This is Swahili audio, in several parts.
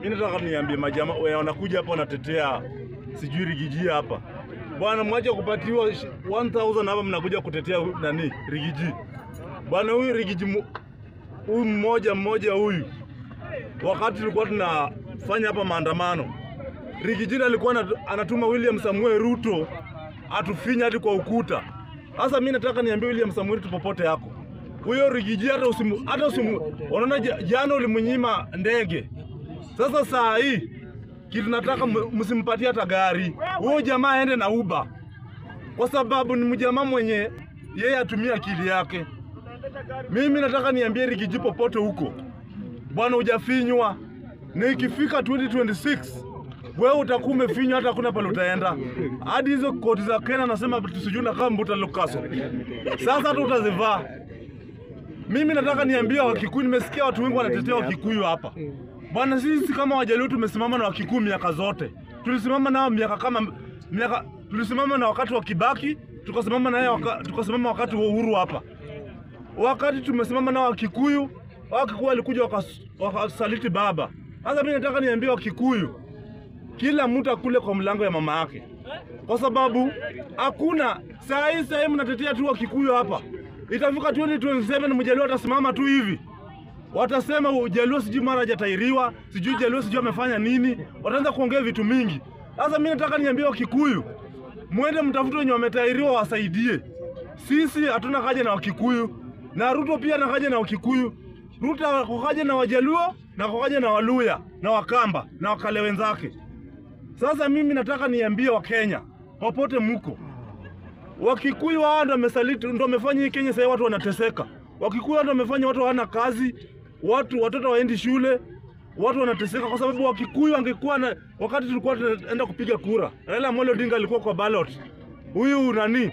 Mimi nataka niambie majamaa wewe wanakuja hapa wanatetea sijui rigiji hapa. Bwana mwache kupatiwa shi- 1000 hapa mnakuja kutetea hu- nani rigiji. Bwana huyu rigiji mu- huyu mmoja mmoja huyu wakati tulikuwa tunafanya hapa maandamano Rigijini alikuwa anatu- anatuma William Samuel Ruto atufinya hadi kwa ukuta. Sasa mimi nataka niambie William Samuel Ruto popote yako. Huyo Rigiji hata usimu hata usimu unaona ja- jana ulimnyima ndege. Sasa saa hii kitu nataka m- msimpatie hata gari. Huyo jamaa aende na Uber. Kwa sababu ni mjamaa mwenye yeye atumia akili yake. Mimi nataka niambie Rigiji popote huko. Bwana hujafinywa. Na ikifika 2026 wewe utakuwa umefinywa hata hakuna pale utaenda. Hadi hizo koti za Kenya nasema tusijui na kama mbuta lukaso. Sasa hata utazivaa. Mimi nataka niambie Wakikuyu, nimesikia watu wengi wanatetea Wakikuyu hapa. Bwana, sisi kama Wajaluo tumesimama na Wakikuyu miaka zote. Tulisimama nao miaka kama miaka tulisimama na wakati wa Kibaki, tukasimama naye waka, tukasimama wakati wa uhuru hapa. Wakati tumesimama na Wakikuyu, Wakikuyu walikuja wakas- wakasaliti baba. Sasa mimi nataka niambie Wakikuyu, kila mtu akule kwa mlango ya mama yake, kwa sababu hakuna saa hii. Saa hii mnatetea tu Wakikuyu hapa, itafika 2027 mjaluo atasimama tu hivi, watasema ujaluo sijui mara hajatairiwa, sijui jaluo sijui amefanya nini, wataanza kuongea vitu mingi. Sasa mimi nataka niambie Wakikuyu, mwende mtafute wenye wametairiwa wasaidie. Sisi hatuna haja na Wakikuyu na Ruto pia na haja na Wakikuyu. Ruto ako haja na Wajaluo na ako haja na Waluya na Wakamba na Wakale wenzake. Sasa mimi nataka niambie Wakenya popote muko, Wakikuyu hao ndo wamesaliti, ndo wamefanya hii Kenya sasa watu wanateseka. Wakikuyu hao ndo wamefanya watu hawana kazi, watu watoto waendi shule, watu wanateseka kwa sababu Wakikuyu angekuwa na wakati tulikuwa tunaenda kupiga kura, Raila Amolo Odinga alikuwa kwa ballot. Huyu nani?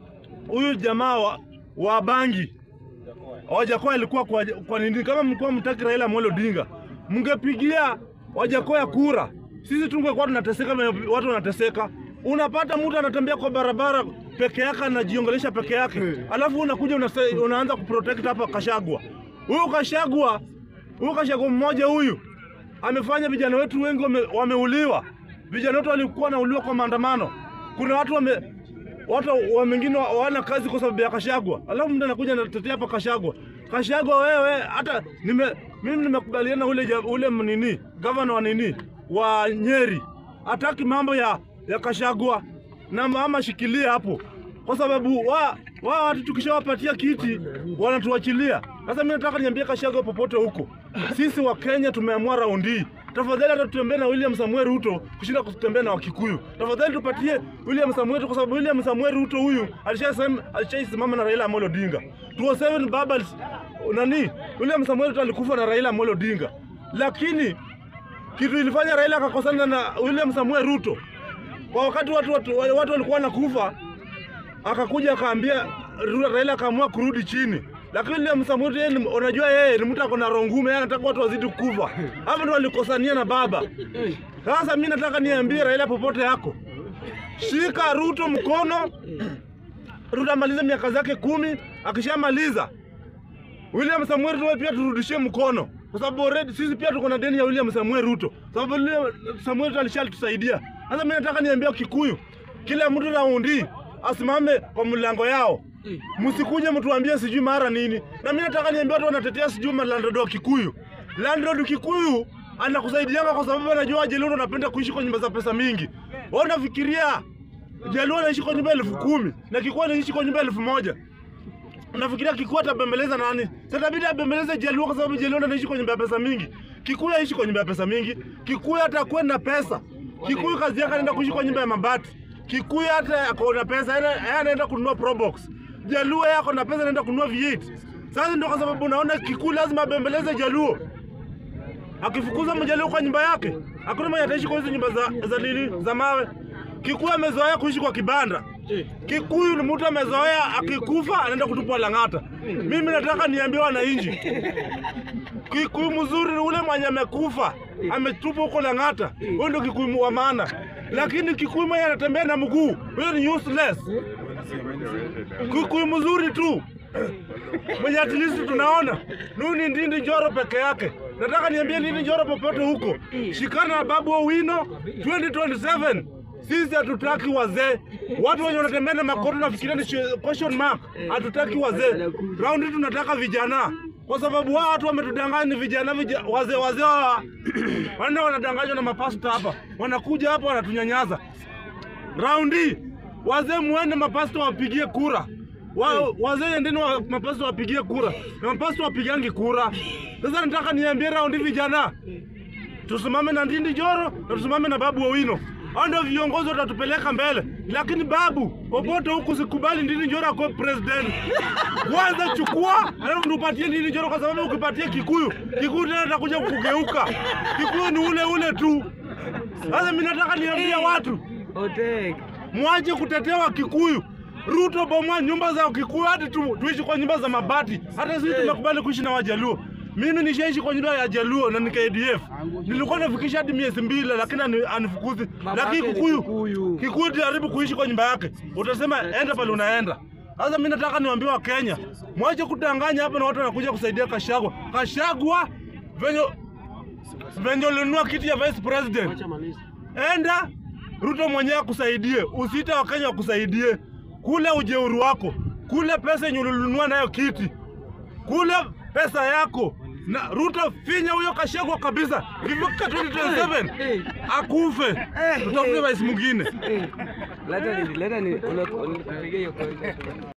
Huyu jamaa wa, wa Bangi Wajakoya alikuwa kwa, kwa nini? Kama mlikuwa mtaki Raila Amolo Odinga, mngepigia Wajakoya kura, sisi tungekuwa tunateseka, na watu wanateseka. Unapata mtu anatembea kwa barabara peke yake, anajiongelesha peke yake, alafu unakuja unase, unaanza kuprotect hapa Kashagwa. Huyu Kashagwa, huyu Kashagwa mmoja huyu amefanya vijana wetu wengi wame, wameuliwa. Vijana wetu walikuwa wanauliwa kwa maandamano. Kuna watu wame watu wa wengine hawana kazi kwa sababu ya Kashagwa, alafu mtu anakuja anatetea hapa Kashagwa. Kashagwa wewe, hata nime mimi nimekubaliana ule ja- ule nini gavana wa nini wa Nyeri hataki mambo ya ya Kashagwa na mama shikilia hapo, kwa sababu wa wa watu tukishawapatia kiti wanatuachilia. Sasa mimi nataka niambie Kashagwa popote huko, sisi wa Kenya tumeamua raundi hii tafadhali hata tutembee na William Samuel Ruto kushinda kutembea na Wakikuyu. Tafadhali tupatie William Samuel Ruto, kwa sababu William Samuel Ruto huyu alishasema alishaisimama na Raila Amolo Odinga 207 baba nani, William Samuel Ruto alikufa na Raila Amolo Odinga, lakini kitu ilifanya Raila akakosana na William Samuel Ruto kwa wakati watu, watu, watu walikuwa wanakufa, akakuja akaambia Ru- Raila akaamua kurudi chini, lakini William Samuel yeye ni- unajua yeye ni mtu ako na roho ngumu, yeye anataka watu wazidi kufa. Hapo ndo walikosania na baba. Sasa mimi nataka niambie Raila popote yako, shika Ruto mkono. Ruto amalize miaka zake kumi, akishamaliza William Samuel Ruto pia turudishie mkono, kwa sababu already sisi pia tuko na deni ya William Samuel Ruto, sababu William Samuel Ruto alishalitusaidia. Sasa mimi nataka niambia Kikuyu, kila mtu raundi asimame kwa mlango yao, msikuje mtuambie sijui mara nini. Na mimi nataka niambia watu wanatetea sijui landlord wa Kikuyu, landlord Kikuyu anakusaidianga kwa sababu anajua Wajaluo anapenda kuishi kwa nyumba za pesa mingi. Wewe unafikiria Jaluo anaishi kwa nyumba elfu kumi na Kikuyu anaishi kwa nyumba elfu moja Unafikiria Kikuyu atabembeleza nani? Sasa itabidi abembeleze Jaluo kwa sababu Jaluo ndo anaishi kwa nyumba ya pesa mingi. Kikuyu aishi kwa nyumba ya pesa mingi. Kikuyu hata kuwe na pesa. Kikuyu kazi yake anaenda kuishi kwa nyumba ya mabati. Kikuyu hata ako na pesa, yeye yeye anaenda kununua Probox. Jaluo yeye ako na pesa anaenda kununua V8. Sasa ndio kwa sababu unaona Kikuyu lazima abembeleze Jaluo. Akifukuza mjaluo kwa nyumba yake, hakuna mwenye ataishi kwa hizo nyumba za za nini za mawe. Kikuyu amezoea kuishi kwa kibanda. Kikuyu ni mtu amezoea akikufa anaenda kutupwa Lang'ata. Mimi nataka niambie wananchi, Kikuyu mzuri ni ule mwenye amekufa ametupwa huko Lang'ata, huyo ndio Kikuyu wa maana. Lakini Kikuyu mwenye anatembea na mguu, huyo ni useless. Kikuyu mzuri tu mwenye at least tunaona Nuni Ndindi Njoro peke yake nataka niambie Ndindi Njoro popote huko, shikana na Babu Owino 2027. Sisi hatutaki wazee, watu wenye wanatembea na makoto nafikiria ni shi- question mark. Hatutaki wazee, raundi tunataka vijana, kwa sababu wao watu wametudanganya ni vijana, vijana wazee wazee wa wanaenda wanadanganywa na mapasta hapa, wanakuja hapa wanatunyanyasa raundi wazee muende mapasta wapigie kura wa, wazee endeni wa, mapasta wapigie kura na mapasta wapigangi kura. Sasa nataka niambie raundi vijana, tusimame na Ndindi Njoro na tusimame na Babu Owino. Hao ndio viongozi watatupeleka mbele, lakini babu, popote huku sikubali Ndindi Njoro akuwe president. Kwanza chukua, alafu tupatie Ndindi Njoro, kwa sababu ukipatia Kikuyu, Kikuyu tena atakuja kugeuka. Kikuyu ni ule ule tu. Sasa mimi nataka niambie watu Otek. mwache kutetea Wakikuyu. Ruto bomoa nyumba za Wakikuyu hadi tu, tuishi kwa nyumba za mabati. Hata sisi tumekubali kuishi na Wajaluo. Mimi nishaishi kwa nyumba ya Jaluo na ni KDF. Nilikuwa nafikisha hadi miezi mbili lakini ani- anifukuzi. Babake Lakini ni Kikuyu Kikuyu. Kikuyu jaribu kuishi kwa nyumba yake. Utasema enda pale unaenda. Sasa mimi nataka niwaambie wa Kenya, mwache kudanganya hapa na watu wanakuja kusaidia Kashagwa. Kashagwa venye venye ulinunua kiti ya vice president enda Ruto mwenyewe akusaidie, usiite Wakenya wakusaidie. Kule ujeuri wako, kule pesa yenye ulinunua nayo kiti, kule pesa yako na Ruto finya huyo Kashagwa kabisa. Ikifika 2027 akufe, tutafute rais mwingine. Eh, Leta ni leta ni unakupigia hiyo kwa